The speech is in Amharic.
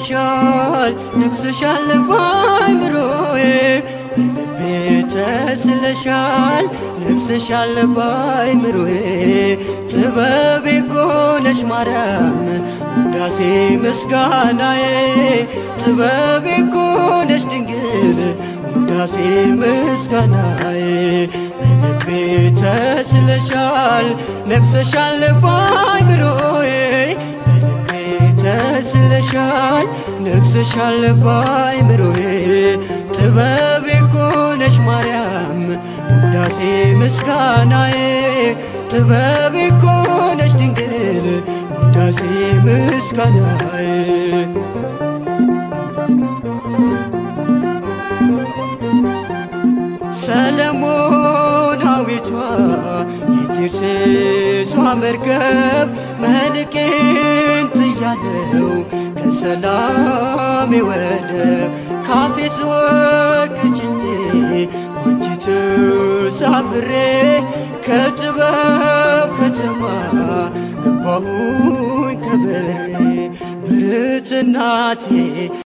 ተስለሻል ነግሰሻል ባይምሮዬ በልቤ ተስለሻል ነግሰሻል ባይምሮዬ ጥበቤ ኮነሽ ማርያም ውዳሴ ምስጋናዬ ጥበቤ ኮነሽ ድንግል ውዳሴ ምስጋናዬ በልቤ ተስለሻል ነግሰሻል ባይምሮዬ በልቤ ተስለሻል ነግሰሻል ባይምሮዬ ጥበቤ ኮነሽ ማርያም ውዳሴ ምስጋናዬ ጥበቤ ኮነሽ ድንግል ውዳሴ ምስጋናዬ ሰለሞናዊቷ የቴርሴሷ መርከብ መልቄን ጥያለው ከሰላሜ ወደብ ካፌ ስወርቅ ጭኜ ባንቺ ተሳፍሬ ከጥበብ ከተማ ገባሁኝ ከበሬ ብርት እናቴ